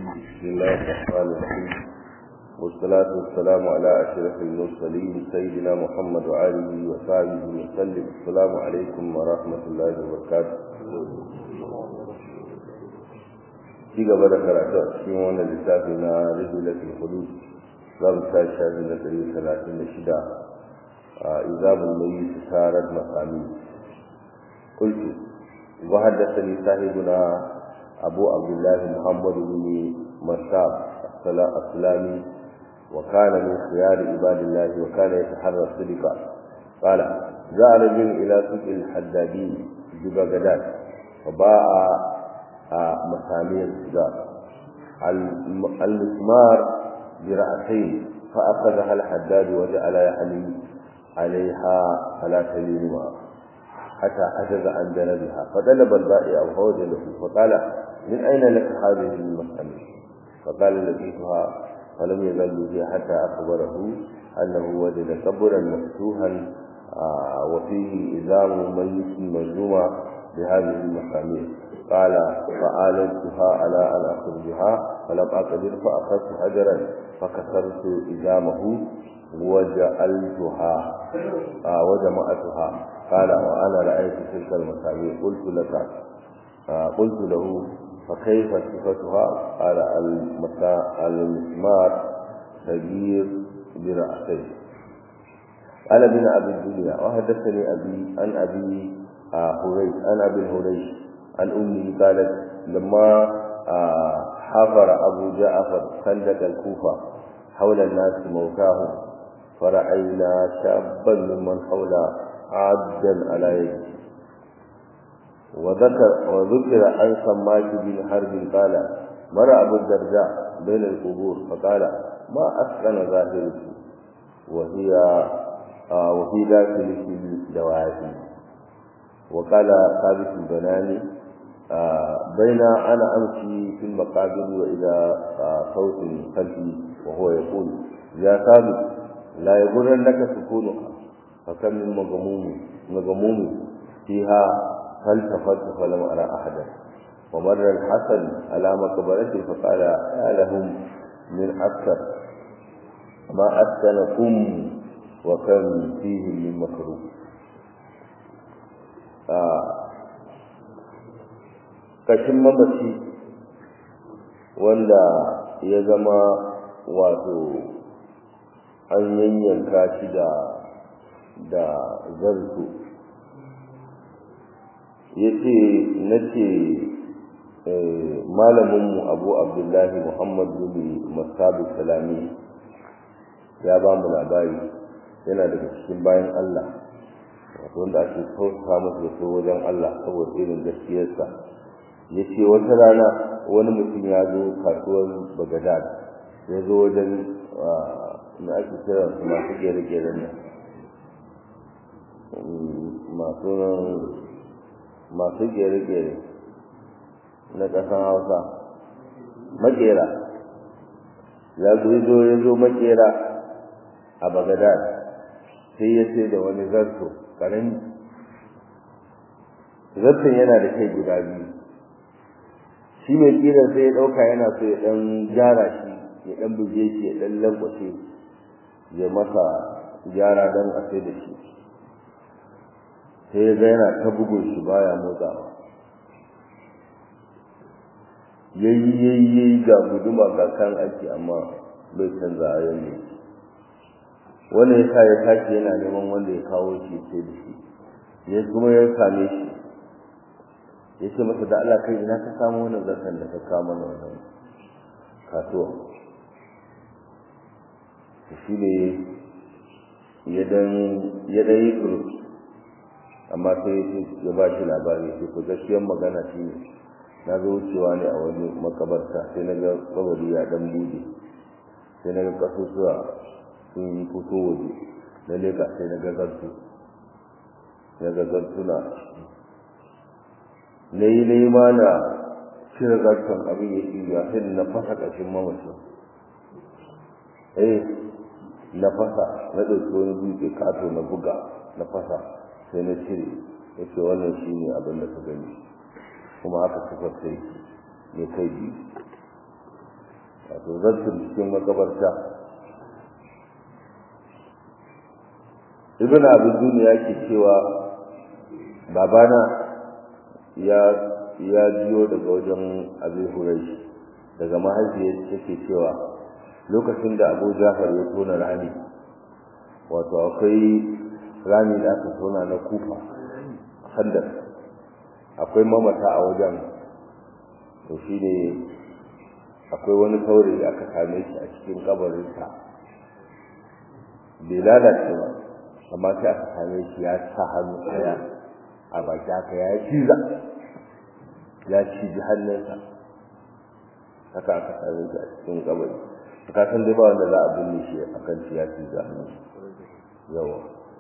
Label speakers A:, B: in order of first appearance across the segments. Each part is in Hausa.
A: بسم الله الرحمن الرحيم والصلاة والسلام على أشرف المرسلين سيدنا محمد وآله وصحبه وسلم السلام عليكم ورحمة الله وبركاته ci gaba da karatu a cikin wannan littafi na rijulatul hudud za mu ta shafi na ɗari talatin da shida a izabul mai sarar masami kultu wa haddathani sahibuna abu abdullah muhammad bin masab السلامي وكان من خيار عباد الله وكان يتحرى الصدق قال جاء رجل إلى سوق الحدادين ببغداد وباع مسامير السجار المسمار برأسين فأخذها الحداد وجعل يحلي عليها فلا تلين معه حتى عجز عن جنبها فطلب البائع فوجده فقال من أين لك هذه المسامير فقال لقيتها فلم يزل بها حتى أخبره أنه وجد قبرا مفتوحا وفيه إزام ميت مجموعة بهذه المسامير قال فآلتها على أن أخرجها فلم أقدر فأخذت حجرا فكسرت إزامه وجعلتها وجمعتها قال وأنا رأيت تلك المسامير قلت لك قلت له فكيف صفتها قال المسمار كبير برأسيه قال ابن أبي الدنيا وحدثني أبي عن أبي هريش عن أبي هريش عن أمه قالت لما حفر أبو جعفر خندق الكوفة حول الناس موتاهم فرأينا شابا ممن حول عبدا على يده وذكر وذكر عن سماك بن حرب قال مر أبو الدرداء بين القبور فقال ما أسكن ظاهرك وهي آه وفي داخلك الدواعي وقال ثابت البناني آه بين أنا أمشي في المقابر وإذا آه صوت خلفي وهو يقول يا ثابت لا يغرنك سكونها فكم من مغموم مغموم فيها فالتفت فلم أرى أحدا ومر الحسن على مقبرته فقال يا لهم من أكثر ما أسكنكم وكم فيه من مكروه kashin mamaci wanda ya zama wato an yanyanka shi da da zarto ya ce na ce malaminmu abu abdullahi muhammad bin masabu salami ya ba mu labari yana daga cikin bayan allah wanda ake kauta masa da so wajen allah saboda irin gaskiyarsa ya ce wata rana wani mutum ya zo kasuwar bagadad ya zo wajen na ake kira su masu gere-geren nan masu masu gere-gere na ƙasar hausa makera ya zo ya zo makera a bagadad sai ya ce da wani zarto ƙarami zarton yana da kai guda biyu shi mai kiran sai ya ɗauka yana so ya ɗan gyara shi ya ɗan buge shi ya ɗan lankwace ya masa gyara don a sai da shi sai ya ga yana ta bugun shi baya motsawa yayi yayi yayi ga guduma ga kan aiki amma bai canza a yanzu wannan yasa ya tashi yana neman wanda ya kawo shi sai da shi ya kuma ya same shi ya ce masa da Allah kai ina ka samu wannan zarkan da ka kawo mana wannan kasuwa shi ne ya dan ya dan yi kurus amma sai ya ba shi labari sai ku gaskiyar magana shi ne na zo wucewa ne a wani makabarta sai na ga kabari ya dan bude sai na ga kasusuwa sun yi fito waje na leka sai na ga zartu na ga zartuna na yi nema na cire zartun abin ya ci ya sai na fasa ƙashin mamacin eh na fasa na ɗauki wani dutse kato na buga na fasa sai na cire ya ce wannan shi ne abin da ka gani kuma aka sifar sai mai kai biyu wato zartun cikin makabarta ibn abu duniya ke cewa babana ya ya jiyo daga wajen abu hurai daga mahaifiyar take cewa lokacin da abu jafar ya tona rami wato akwai rami da aka tona na kufa handar akwai mamata a wajen to shi ne akwai wani saurayi da aka same shi a cikin kabarinsa bai lalace ba amma sai aka same shi ya sa hannu ɗaya a baki haka ya ciza ya ciji hannunsa haka aka same shi a cikin kabari ka san dai ba wanda za a binne shi a kan shi ya ciza yawa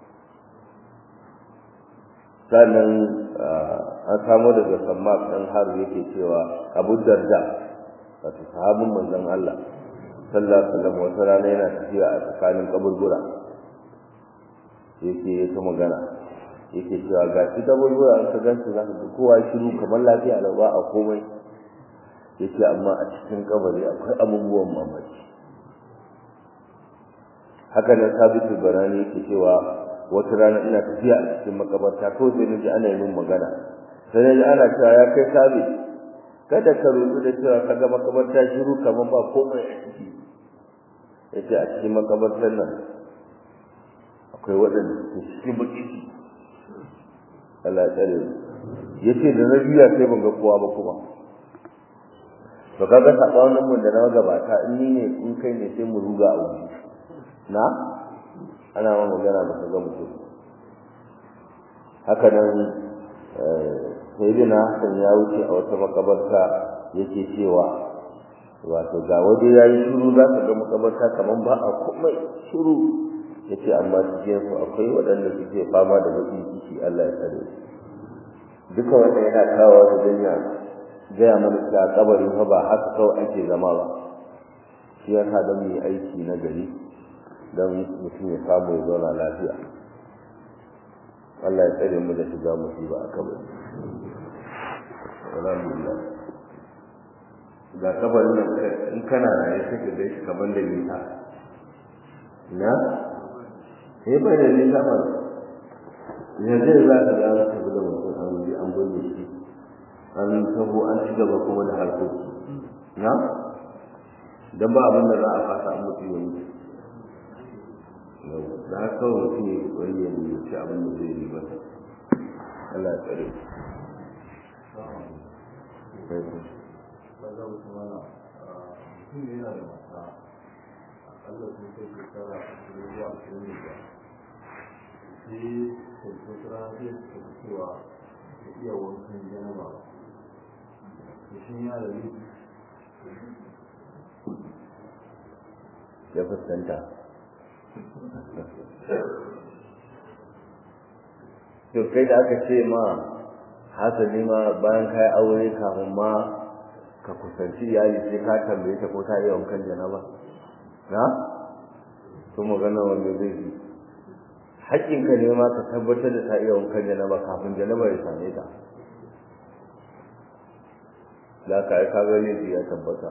A: sannan an samu daga sammak ɗan har yake cewa abu darda wato sahabin manzon Allah sallallahu alaihi wasallam wata rana yana tafiya a tsakanin kaburbura yake ya ta magana yake cewa ga shi kaburbura an ka gansu za ka ga kowa shiru kamar lafiya da ba a komai yake amma a cikin kabari akwai abubuwan mamaki haka nan sabitu barani yake cewa wata rana ina tafiya a cikin makabarta ko sai naji ana yi min magana sai naji ana cewa ya kai sabi kada ka rubu da cewa ka ga makabarta shiru kamar ba komai a ciki yace a cikin makabartar nan akwai waɗanda suke cikin baki Allah ya tsare yace da na biya sai ban ga kowa ba kuma to kaga sabanin mun da na gabata in ni ne in kai ne sai mu ruga a wuri na ana ma magana ba ka ga mutum haka nan sayyidina Hassan ya wuce a wata makabarta yake cewa wato ga waje ya yi shiru za ka ga makabarta kamar ba a komai shiru ya ce amma cikin su akwai waɗanda suke fama da baƙin ciki Allah ya tsare duka wanda yana kawo da danya gaya mana cewa kabari fa ba haka kawai ake zama ba shi ya sa don mu yi aiki na gari don mutum ya samu ya zauna lafiya Allah ya tsare mu da shiga musiba a kabari alhamdulillah ga kabarin nan in kana raye sai ka gaishe kaman da nisa na sai bai da nisa ba yanzu za ka ga ka bi da mutum an bi an bude shi an tabo an ci gaba kuma da harkoki na dan ba abin da za a fasa an mutu ya mutu da haka kawai mutum ya wani ya ci abin da zai yi ba Allah ya tsare
B: kaga mutum mana mutum ne yana da mata akalla sun kai shekara ashirin zuwa ashirin da biyar sai kwanci wata rana zai suka fi cewa ya iya wankan janaba ba da shi ya da nufi
A: ya fuskanta to kai da aka ce ma hasali ma bayan kai aure kafin ma ka kusanci iyali sai ka tambaye ta ko ta iya wankan janaba na to magana wanda zai yi haƙƙinka ne ma ka tabbatar da ta iya wankan janaba kafin janaba ya same ta da ka yi kaga laifi ya tabbata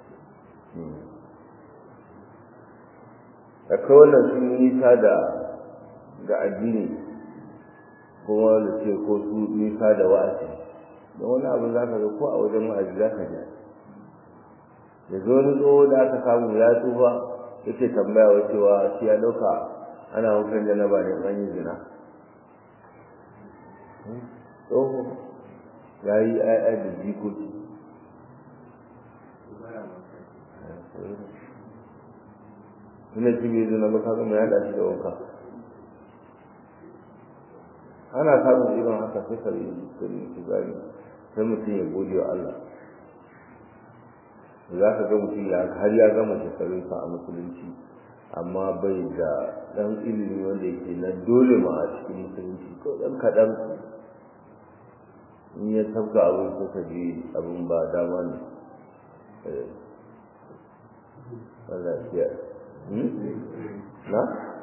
A: akwai wannan sun yi nisa da da addini kuma da ce ko su nisa da wa'azi da wani abu za ka ga ko a wajen wa'azi za ka ji da zo wani tsoho da aka samu ya tsufa yake tambaya wa cewa shi ya ɗauka ana wankan janaba ne an yi zina tsoho ya yi ayya da jikoki ina ci bai zina ba kaga mai haɗa shi da wanka ana samun irin haka sai ka yi su gani sai mutum ya gode wa Allah za ka ga mutum ya har ya gama shekarunsa a musulunci amma bai da ɗan ilimi wanda yake na dole ma a cikin musulunci ko ɗan kaɗan in ya tabga abin ko ka ji abin ba dama ne Allah ya na?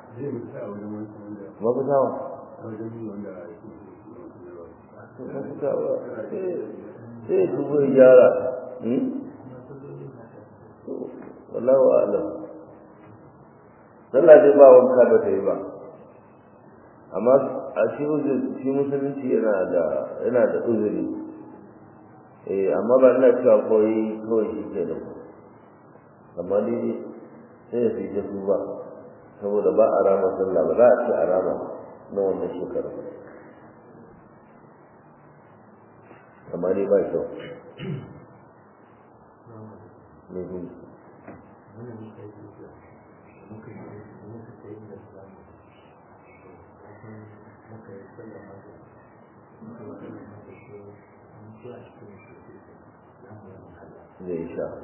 A: mafitawa mafitawa sai ya tubo ya gyara wallahu a'lam sallah dai ba wanka ba ta yi ba amma a shi shi musulunci yana da yana da uzuri eh amma ba ina cewa koyi kawai shi ke da amma ni sai ya fi su ba saboda ba a rama sallah ba za a ce a rama na wannan shekara amma ni ba kyau ne zai sha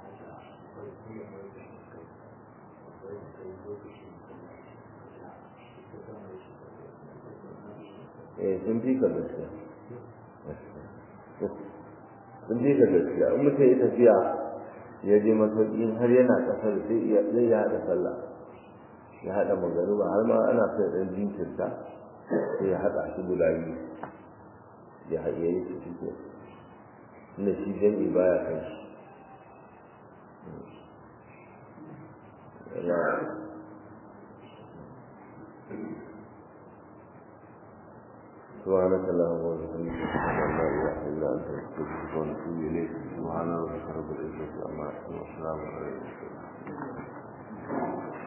A: eh sun fi ka gaskiya sun fi ka gaskiya in mutum ya tafiya ya je masauki har yana kasar sai zai ya haɗa sallah ya haɗa magaruba har ma ana sai ɗan jinkirta sai ya haɗa shi guda biyu ya haɗe yi su fito inda shi jami'i baya kan shi سبحانك اللهم وبحمدك اشهد ان لا اله الا انت نستغفرك ونتوب اليك سبحان ربك رب العزه عما يصفون وسلام على المرسلين